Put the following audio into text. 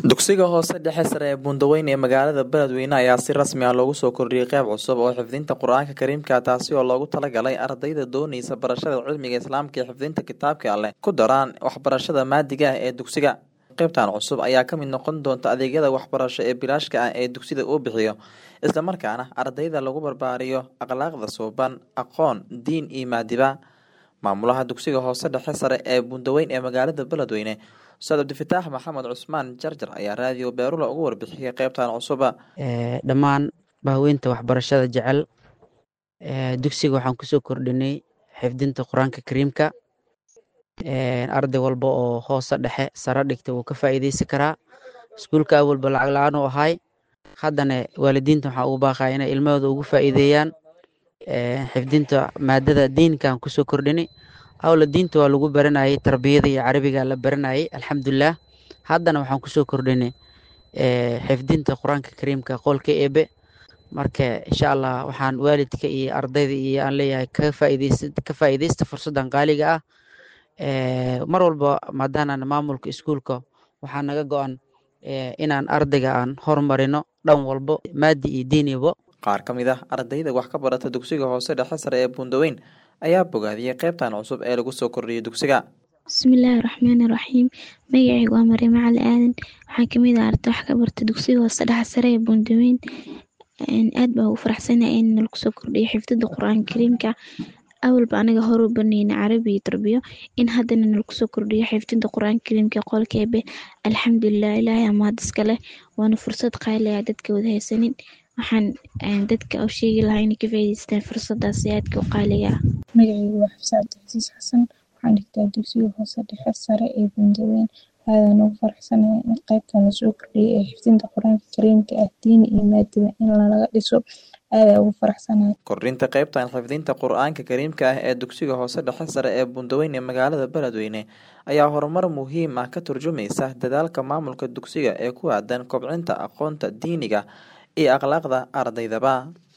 dugsiga hoose dhexe sare ee buundaweyne ee magaalada beledweyne ayaa si rasmi ah loogu soo kordhiyey qeyb cusub oo xifdinta qur-aanka kariimka taasi oo loogu talagalay ardayda dooneysa barashada cilmiga islaamka iyo xifdinta kitaabka alleh ku daraan waxbarashada maadiga ah ee dugsiga qeybtan cusub ayaa kamid noqon doonta adeegyada waxbarasho ee bilaashka ah ee dugsida uu bixiyo islamarkaana ardayda lagu barbaariyo akhlaaqda suuban aqoon diin iyo maadiba maamulaha dugsiga hoose dhexe sare ee buundaweyn ee magaalada beledweyne ustaad cabdifitaax maxamed cusmaan jarjar ayaa raadiyo beerula ugu warbixiyay qeybtan cusuba dhammaan bahweynta waxbarashada jecel dugsiga waxaan kusoo kordhinay xifdinta qur-aanka kariimka arday walba oo hoose dhexe sare dhigta wuu ka faa'iideysan karaa iskuulka awalba lacag la-aan u ahay haddana waalidiinta waxaa ugu baaqaya inay ilmahooda ugu faa'iideeyaan xifdinta maadada diinkaan kusoo kordhinay awla diinta waa lagu baranayay tarbiyada iyo carabiga la baranayay alxamdulilah haddana waxaan kusoo kordhinay xifdinta qur-aanka kariimka qolka eebe marka insha allah waxaan waalidka iyo ardayda iyo aan leeyahay ka faa'iideysta fursaddan qaaliga ah mar walba maadaanaan maamulka iskuulka waxaa naga go-an inaan ardayga aan horumarino dhan walbo maadi iyo diinibo qaar ka mid ah ardayda wax ka barata dugsiga hoose dhexe sare ee buundaweyn ayaa bogaadiyey qeybtan cusub ee lagu soo kordhiyay dugsiga bismillaahi raxmaani raxiim magacaygu waa mariimo cali aadan waxaan kamid ah arday wax ka barta dugsiga hoose dhexe sare ee buundaweyn aad baa ugu faraxsanahay in lagu soo kordhiyo xifdada qur-aanka kariimka awalba anaga hore u baneyna carabi iyo tarbiyo in haddana nalagu soo kordhiyo xifdinta qur-aanka kariimka qolka eebe alxamdulilah ilaahay amaad iska leh waana fursad qaali ah dadka wada haysanin waxaan dadka u sheegi lahaa inay ka faa'iideystaan fursadaasi aadka u qaaliga ah magacaygu waa xabse cabdicasiis xasan waxaan dhigtaa dugsiga hoose dhexe sare ee buundaweyn aadaan ugu faraxsanahay in qeybtan lasoo kordhiyay ee xifdinta qur-aanka kariimka ah diini iyo maadiba in lalaga dhiso aadaa ugu faraxsanahay kordhinta qeybtan xifdinta qur-aanka kariimka ah ee dugsiga hoose dhexe sare ee buundaweyn ee magaalada beledweyne ayaa horumar muhiim ah ka turjumaysa dadaalka maamulka dugsiga ee ku aadan kobcinta aqoonta diiniga iyo akhlaaqda ardaydaba